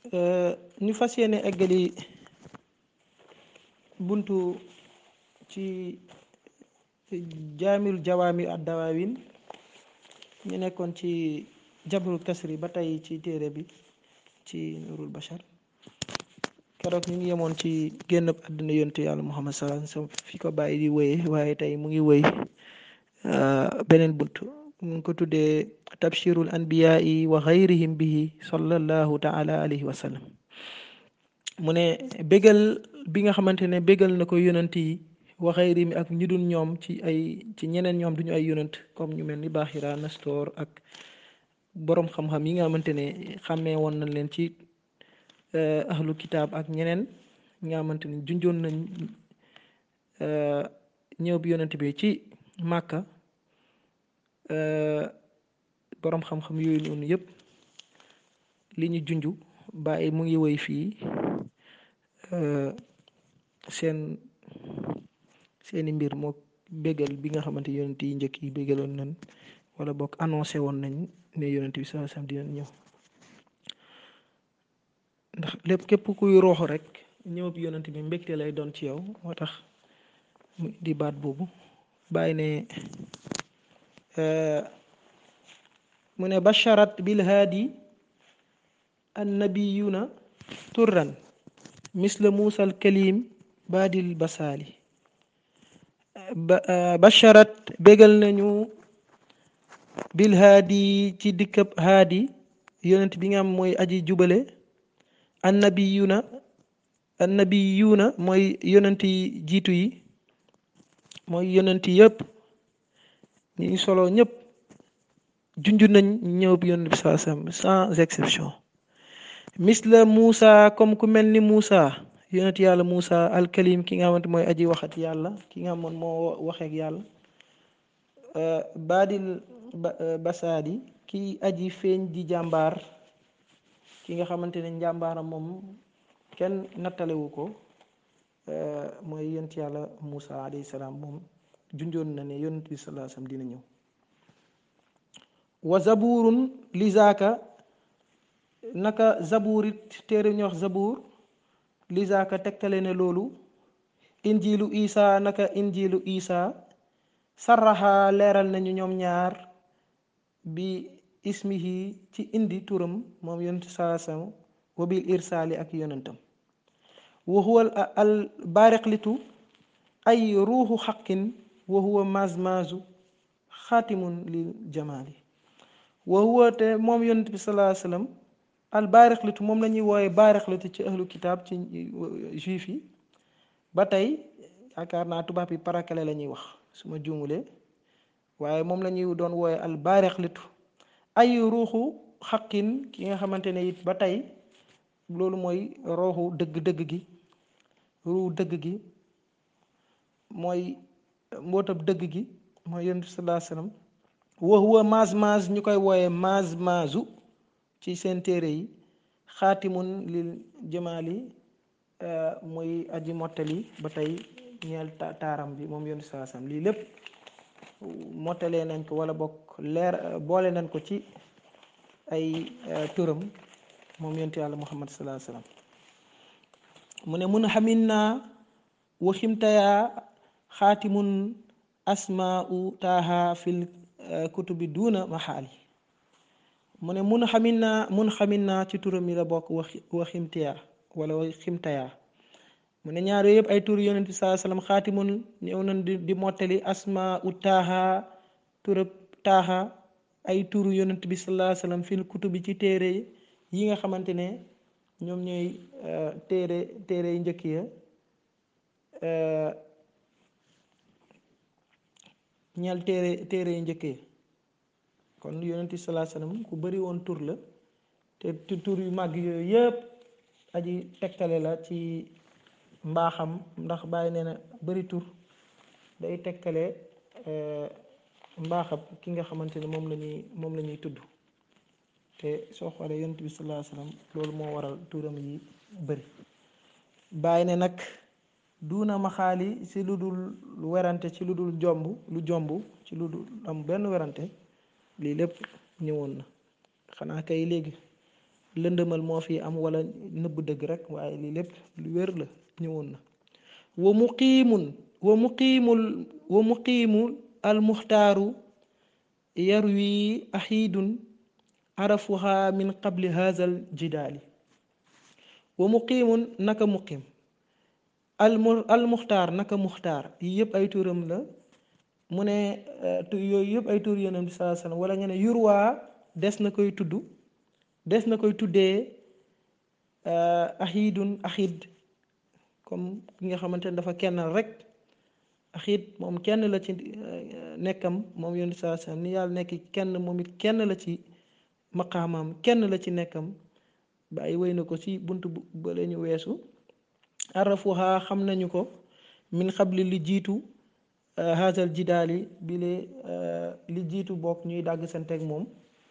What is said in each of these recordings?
ñu fas yéene eggali buntu ci jaamil jawaami ad dawaawin ñu nekkoon ci jabru kasri ba tey ci téere bi ci nurul bashar keroog ñu ngi yemoon ci génn àdduna yontu yàlla muhammad sallallahu alayhi wasallam fi ko bàyyi di wéye waaye tey mu ngi wéy beneen bunt mu ngi ko tuddee tabshirul anbiyaa'i wa xayrihim bihi sallallahu taala alayhi wa sallam mu ne bégal bi nga xamante ne bégal na ko yonant yi wa xayrihim ak ñu dul ñoom ci ay ci ñeneen ñoom duñu ay yonant comme ñu mel ni Baaxira Nastor ak boroom xam-xam yi nga xamante ne xàmmee woon nañ leen ci ahlu kitaab ak ñeneen ñi nga xamante ne junjoon nañ ñëw bi yonant bi ci Màkka boroom xam-xam yooyu noonu yëpp li ñu junju bàyyi mu ngi woy fii seen seeni mbir moo bégal bi nga xamante yonent yi njëkk yi bégaloon nañ wala bokk annoncé woon nañ ne yonent bi sallallahu alayhi wasallam dinañ ñëw ndax lépp képp kuy rooxu rek ñëw bi yonent bi mbégte lay doon ci yow moo tax mu di baat boobu bàyyi ne mu ne basharat bil haadi annabiyuna turran misla muusa al kalim baadil basaali basharat bégal nañu bil haadi ci dikkab haadi yonent bi nga am mooy aji jubale annabiyuna annabiyuna mooy yonent yi jiitu yi mooy yonent yëpp ñi solo ñëpp junj nañ ñëw bi yonent bi saa sam sans exception misla Moussa comme ku mel ni Moussa yonent yàlla Moussa alkalim ki nga xamante mooy aji waxat yàlla ki nga xamoon moo waxeek yàlla baadil basaadi ki aji feeñ di jàmbaar ki nga xamante ne njàmbaaram moom kenn nattalewu ko mooy yonent yàlla Moussa alayhi salaam moom junjoon na ne yonent bi sallallahu alayhi wasallam dina ñëw wa zaburun li zaaka naka zaburit téere ñu wax zabur li zaaka tegtale ne loolu injilu isa naka injilu isa sarraxa leeral nañu ñoom ñaar bi ismihi ci indi turam moom yonent saasam wa bil irsaali ak yonentam wa huwa al baariqlitu ay ruuxu xaqin wa huwa mazmazu xaatimun lil jamaali wa huwa te moom yonent bi sallallahu alayhi wasallam al baariqlitu moom la ñuy wooye baariqlitu ci ahlu kitaab ci juif yi ba tey yaakaar naa tubaab yi parakale la ñuy wax su ma juumulee waaye moom la ñuy doon wooye al baariqlitu ay ruuxu xaqin ki nga xamante ne it ba tey loolu mooy rooxu dëgg-dëgg gi ruuxu dëgg gi mooy mbootab dëgg gi mooy yonent bi sallallahu alayhi wasallam wa huwa maaz maaz ñu koy wooye maaz maazu ci seen téere yi xaatimun lil jamaali muy aji mottali ba tey ñeel taaram bi moom yonent sallallahu alayhi wasallam lii lépp mottalee nañ ko wala bokk leer boole nañ ko ci ay turam moom yonent yàlla muhammad sallallahu alayhi wasallam mu ne mun xamin naa waximtayaa xaatimun asmaa'u taaha fil kutubi duuna maxaali mu ne mun xamin naa mun xamin naa ci turam yi la bokk wax waximtiyaa wala waximtayaa mu ne ñaar yooyu yëpp ay tur yonent bi sallallahu alayhi wasallam xaatimun ñëw nañ di di mottali asmaa'u taaha turab taaha ay turu yonent bi sallallahu alayhi wasallam fil kutubi ci téere yi nga xamante ne ñoom ñooy téere téere yu njëkk ya ñeel téere téere yu njëkk ya kon yonent bi sallallahu alayhi wasallam ku bari woon tur la te tur yu màgg yooyu yëpp aji tegtale la ci mbaaxam ndax bàyyi nee na bari tur day tegtale mbaaxam ki nga xamante ne moom la ñuy moom la ñuy tudd te soo xoolee yonent bi sallallahu alayhi wasallam loolu moo waral turam yi bëri bàyyi ne nag duuna maxaali ci lu dul werante ci lu dul jomb lu jomb ci lu dul am benn werante lii lépp ñëwoon na xanaa kay léegi lëndëmal moo fi am wala nëbb dëgg rek waaye lii lépp lu wér la ñëwoon na wa muqiimun wa muqiimul wa muqiimu almuxtaaru yarwi axiidun arafuha min qabli haazal jidaali wa muqiimun naka muqiim almu almuxtaar naka muxtaar yi yëpp ay turam la mu ne yooyu yëpp ay tur yonent bi salaa sallam wala nga ne yurwaa des na koy tudd des na koy tuddee axiidun axiid comme ki nga xamante ne dafa kennal rek axiid moom kenn la ci nekkam moom yonent bi salaa sallam ni yàlla nekk kenn moom it kenn la ci maqaamaam kenn la ci nekkam ba ay wéy na ko ci bunt ba la ñu weesu arafuha xam nañu ko min xabli li jiitu haasal jidaali bi lee li jiitu bokk ñuy dàgg santeeg moom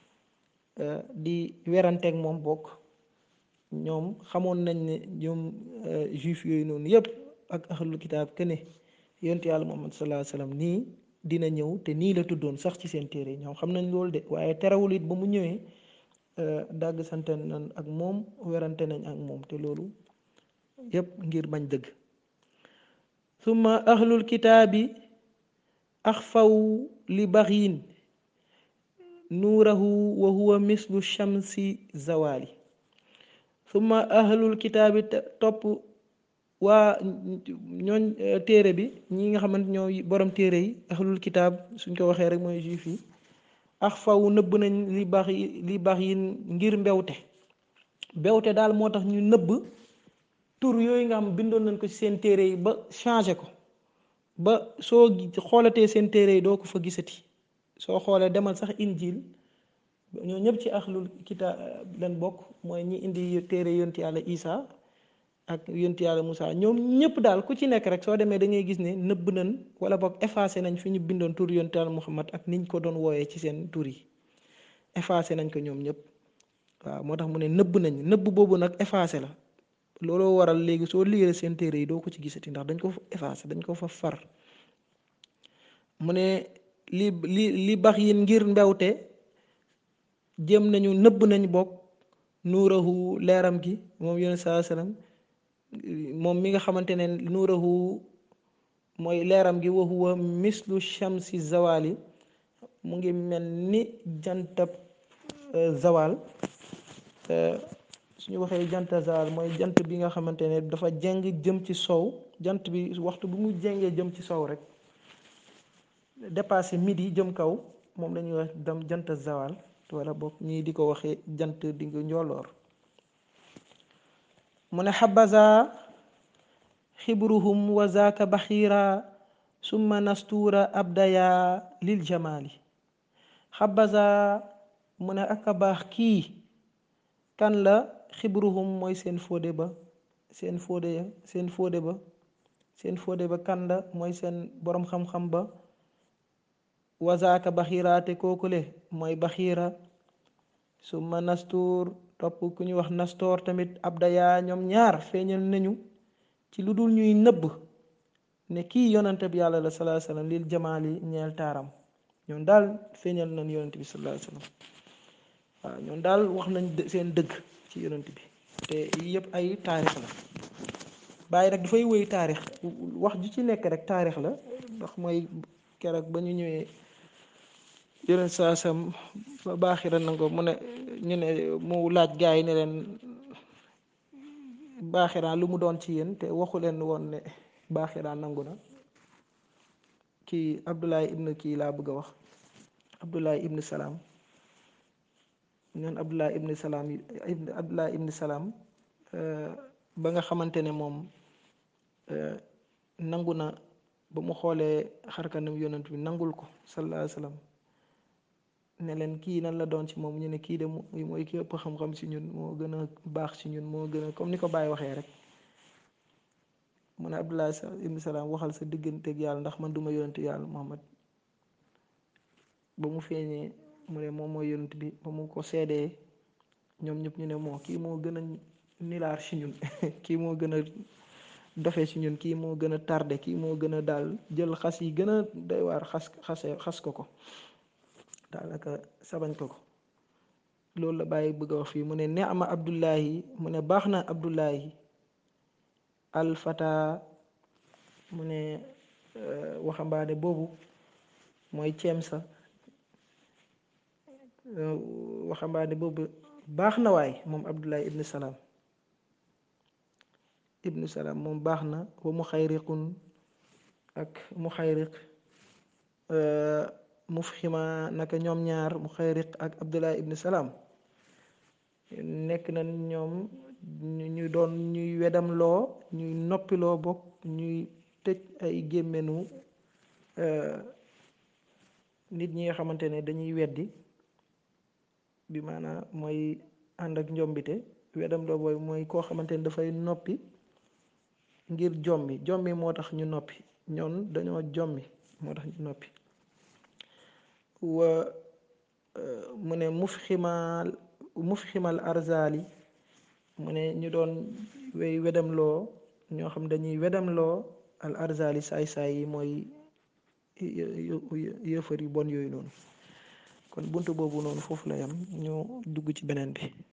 di weranteeg moom bokk ñoom xamoon nañ ne ñoom juif yooyu noonu yépp ak ahlul kitaab ke ne yonent yàlla muhammad sallallahu alayhi wasallam nii dina ñëw te nii la tuddoon sax ci seen téere ñoom xam nañ loolu de waaye terewul it ba mu ñëwee dàgg sante nañ ak moom werante nañ ak moom te loolu yépp ngir bañ dëgg summa ahlul kitaabi axfaw li baxyin nuurahu wa huwa mislu shamsi zawali summa ahlul kitaabi topp waa ñooñ téere bi ñi nga xamante ñoo borom téere yi ahlul kitaab suñ ko waxee rek mooy juif yi axfaw nëbb nañ li bax li bax yi ngir mbewte mbewte daal moo tax ñu nëbb tur yooyu nga xam bindoon nañ ko ci seen téere yi ba changé ko ba soo xoolatee seen téere yi doo ko fa gisati soo xoolee demal sax injil ñoo ñëpp ci axlul kitaab leen bokk mooy ñi indi téere yonti yàlla isa ak yonti yàlla Moussa ñoom ñëpp daal ku ci nekk rek soo demee da ngay gis ne nëbb nañ wala boog effacé nañ fi ñu bindoon tur yonti yàlla Muhammad ak niñ ko doon wooyee ci seen tur yi effacé nañ ko ñoom ñëpp waaw moo tax mu ne nëbb nañ nëbb boobu nag effacé la looloo waral léegi soo liiree seen téere yi doo ko ci gisati ndax dañ ko fa effacé dañ ko fa far mu ne li li li bax yin ngir mbewte jëm nañu nëbb nañ bokk nuurahu leeram gi moom yonent saa sallam moom mi nga xamante ne nuurahu mooy leeram gi wa huwa mislu shamsi zawali mu ngi mel ni jantab zawal suñu waxee janta zawal mooy jant bi nga xamante ne dafa jeng jëm ci sow jant bi waxtu bu mu jengee jëm ci sow rek dépassé midi jëm kaw moom lañuy wax dem jant zawal wala boog ñii di ko waxee jant di nga njooloor mu ne xabaza xibruhum wa zaaka baxiira summa nastuura abdaya lil jamaali xabaza mu ne ak a baax kii kan la xibruhum mooy seen fóode ba seen fóode ya seen fóode ba seen fóode ba kan la mooy seen boroom xam-xam ba wazaaka baxiira te kookule mooy baxiira summa nastuur topp ku ñuy wax nastoor tamit abdaya ñoom ñaar feeñal nañu ci lu dul ñuy nëbb ne kii yonante bi yàlla la salaa sallam lil jamaali ñeel taaram ñoom daal feeñal nañ yonante bi salaa sallam waaw ñoom daal wax nañ seen dëgg ci yonante bi te yëpp ay taarix la bàyyi rek dafay wéy taarix wax ju ci nekk rek taarix la ndax mooy keroog ba ñu ñëwee yeneen saa sam ba baaxira nango mu ne ñu ne mu laaj gaa yi ne leen baaxiraan lu mu doon ci yéen te waxu leen woon ne baaxiraan nangu na kii Abdoulaye ibn kii laa bëgg a wax Abdoulaye ibn Salaam ñoon Abdoulaye ibn Salaam ibn Abdoulaye ibn Salaam ba nga xamante ne moom nangu na ba mu xoolee xarkanam yonent bi nangul ko sallallahu alayhi wa sallam ne leen kii nan la doon ci moom ñu ne kii de mooy ki ëpp xam-xam ci ñun moo gën a baax ci ñun moo gën a comme ni ko Baye waxee rek mu ne Abdullah ibn Salaam waxal sa digganteeg yàlla ndax man duma yonent yàlla Muhammad ba mu feeñee mu ne moom mooy yonent bi ba mu ko seedee ñoom ñëpp ñu ne moo kii moo gën a nilaar ci ñun kii moo gën a dofe ci ñun kii moo gën a tardé kii moo gën a daal jël xas yi gën a doy waar xas xase xas ko ko daanaka sabañ ko ko loolu la bàyyi bëgg a wax fii mu ne neama abdullahi mu ne baax na abdullahi alfata mu ne waxambaane boobu mooy ceem sa waxambaane boobu baax na waay moom abdullahi ibnu salaam ibnu salaam moom baax na wa mu xayriqun ak mu xayriq mufxima naka ñoom ñaar mu xayriq ak abdullahi ibnu salaam nekk na ñoom ñu doon ñuy wedam loo ñuy noppiloo bokk ñuy tëj ay gémmenu nit ñi nga xamante ne dañuy weddi bi maanaam mooy ànd ak njombite wedam loo booy mooy koo xamante ne dafay noppi ngir jommi jommi moo tax ñu noppi ñoon dañoo jommi moo tax ñu noppi wa mu ne mufximaal mufximal arzali mu ne ñu doon wey wedamloo ñoo xam dañuy wedamloo al arzali saay-saay yi mooy yëfër yu bon yooyu noonu kon bunt boobu noonu foofu la yam ñu dugg ci beneen bi